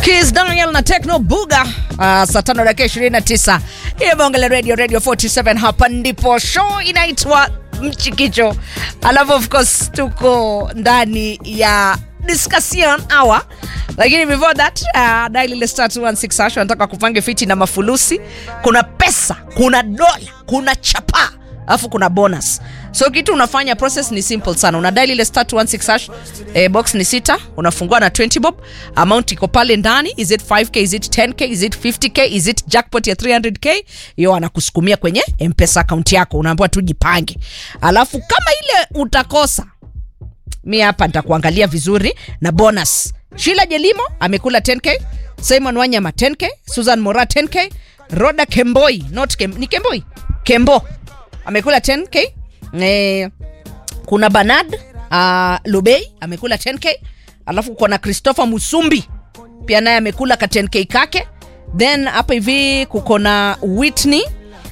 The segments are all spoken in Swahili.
Kiss Daniel na Techno Buga uh, saa tano dakika 29 hiyo Bonge Radio Radio 47 hapa ndipo show inaitwa Mchikicho, alafu of course tuko ndani ya discussion hour, lakini before that uh, dial ile star 216 hash nataka kupange fiti na mafulusi. Kuna pesa, kuna dola, kuna chapa alafu kuna bonus so kitu unafanya process ni simple sana una dial ile star 216 hash eh, box ni sita unafungua na 20 bob amount iko pale ndani is it 5k is it 10k is it 50k is it jackpot ya 300k hiyo anakusukumia kwenye mpesa account yako unaambiwa tu jipange alafu kama ile utakosa mi hapa nitakuangalia vizuri na bonus shila jelimo amekula 10k simon wanyama 10k susan mora 10k roda kemboi not Kem, ni kemboi kembo amekula 10k eh, kuna banad uh, lubei amekula 10k alafu kuna christopher musumbi pia naye amekula ka 10k kake then hapa hivi kuko na whitney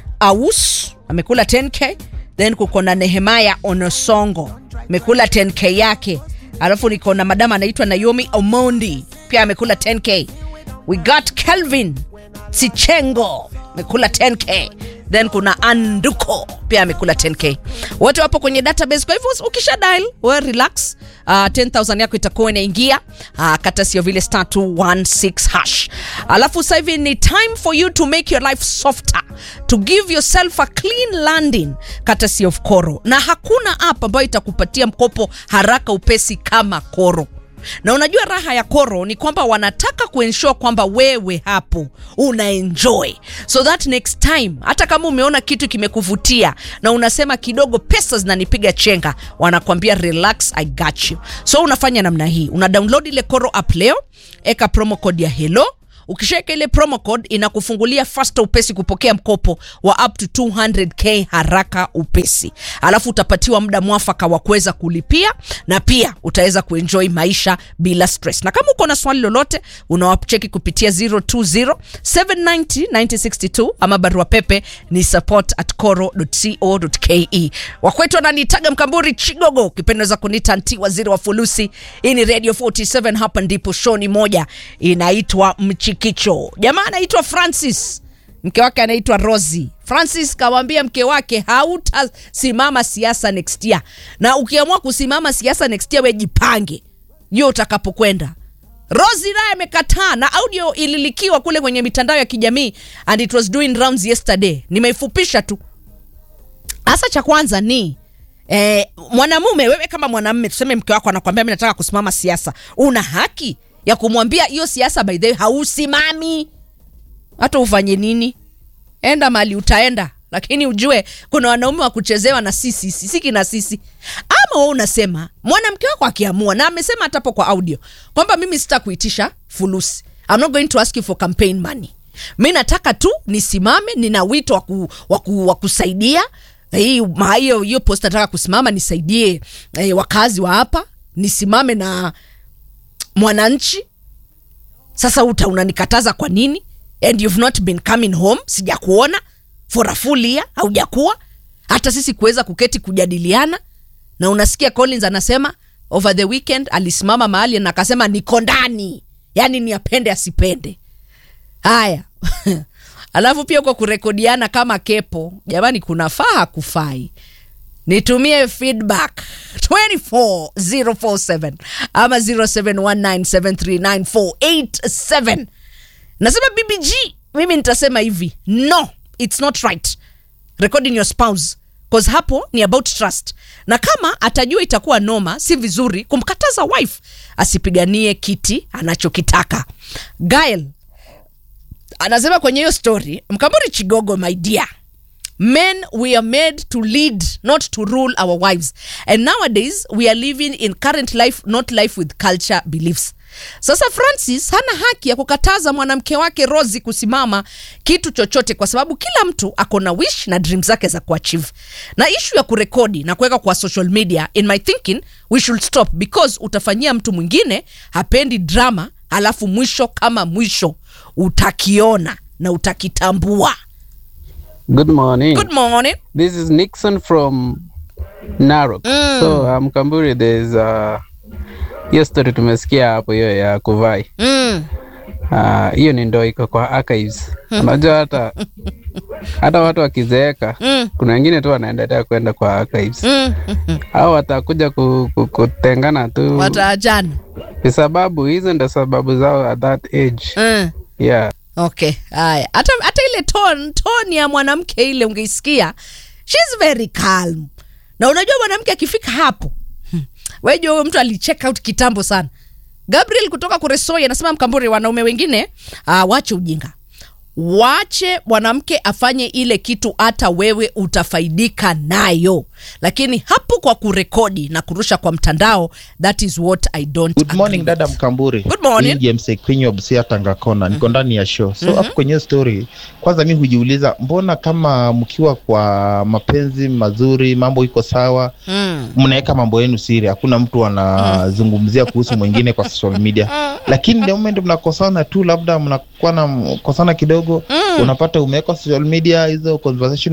aus amekula 10k then kuko na nehemaya onosongo amekula 10k yake alafu niko na madama anaitwa naomi omondi pia amekula 10k we got kelvin sichengo amekula 10k then kuna anduko pia amekula 10k wote wapo kwenye database kwa hivyo ukisha dial we relax uh, 10000 yako itakuwa inaingia uh, kata sio vile star 216 hash alafu sasa hivi ni time for you to make your life softer to give yourself a clean landing kata sio of koro na hakuna app ambayo itakupatia mkopo haraka upesi kama koro na unajua raha ya koro ni kwamba wanataka kuensure kwamba wewe hapo una enjoy so that next time hata kama umeona kitu kimekuvutia na unasema kidogo pesa zinanipiga chenga wanakwambia relax i got you so unafanya namna hii una download ile koro app leo eka promo code ya hello ukishaweka ile promo code inakufungulia fasta upesi kupokea mkopo wa up to 200k haraka upesi alafu utapatiwa muda mwafaka wa kuweza kulipia na pia utaweza kuenjoy maisha bila stress na kama uko na swali lolote unawacheki kupitia 020 790 962 ama barua pepe ni support at coro.co.ke wakwetu wananiitaga mkamburi chigogo ukipenda za kunita nti waziri wa fulusi hii ni radio 47 hapa ndipo shoni moja inaitwa mchikicho jamaa anaitwa francis mke wake anaitwa rosi francis kawambia mke wake hautasimama siasa next year na ukiamua kusimama siasa next year wejipange juu utakapokwenda rosi naye amekataa na audio ililikiwa kule kwenye mitandao ya kijamii and it was doing rounds yesterday nimeifupisha tu hasa cha kwanza ni eh, mwanamume wewe kama mwanamume tuseme mke wako anakwambia mi nataka kusimama siasa una haki ya kumwambia hiyo siasa by the way hausimami hata ufanye nini enda mali utaenda lakini ujue kuna wanaume wa kuchezewa na sisi sisiki na sisi ama we unasema mwanamke wako akiamua na amesema hatapo kwa audio kwamba mimi sita kuitisha fulusi I'm not going to ask you for campaign money mi nataka tu nisimame nina wito wa waku, waku, wa kusaidia hii ma- hiyo hiyo post nataka kusimama nisaidie eh, wakazi wa hapa nisimame na mwananchi sasa uta unanikataza kwa nini and you've not been coming home sijakuona for a full year haujakuwa hata sisi kuweza kuketi kujadiliana na unasikia collins anasema over the weekend alisimama mahali na akasema niko ndani yaani ni apende asipende haya alafu pia kwa kurekodiana kama kepo jamani kuna faa kufai nitumie feedback 24047 ama 0719739487 nasema bbg mimi nitasema hivi no it's not right recording your spouse cause hapo ni about trust na kama atajua itakuwa noma si vizuri kumkataza wife asipiganie kiti anachokitaka gael anasema kwenye hiyo story mkamburi chigogo my dear men we are made to lead not to rule our wives and nowadays we are living in current life not life with culture beliefs sasa francis hana haki ya kukataza mwanamke wake rosi kusimama kitu chochote kwa sababu kila mtu ako na wish na dream zake za kuachieve na ishu ya kurekodi na kuweka kwa social media in my thinking we should stop because utafanyia mtu mwingine hapendi drama alafu mwisho kama mwisho utakiona na utakitambua Good morning. good morning This is Nixon from Narok. So um, Kamburi, there's uh, hiyo story tumesikia hapo hiyo ya kuvai mm. ah, hiyo ni ndo iko kwa archives. Unajua hata hata watu wakizeeka, Mm. kuna wengine tu wanaendelea kwenda kwa archives Mm. au watakuja ku, ku, kutengana tu, Wataachana. kwa sababu hizo ndo sababu zao at that age Mm. yeah. Okay, haya. Hata hata ile tone tone ya mwanamke ile ungeisikia. She's very calm. Na unajua mwanamke akifika hapo. hmm, Wewe jua huyo mtu alicheck out kitambo sana. Gabriel kutoka Kuresoi anasema Mkamburi, wanaume wengine uh, wache ujinga. Wache mwanamke afanye ile kitu, hata wewe utafaidika nayo, lakini hapo kwa kurekodi na kurusha kwa mtandao, that is what I don't Good morning agree with. dada Mkamburi. Good morning. Mimi James Ekwinyo Busia Tanga Kona. Niko ndani ya show. So hapo kwenye story, kwanza mi hujiuliza mbona kama mkiwa kwa mapenzi mazuri, mambo iko sawa, Mm. mnaweka mambo yenu siri, hakuna mtu anazungumzia kuhusu mwingine kwa social media. Lakini the moment mnakosana tu, labda mnakuwa na kosana kidogo, unapata umeweka social media hizo conversation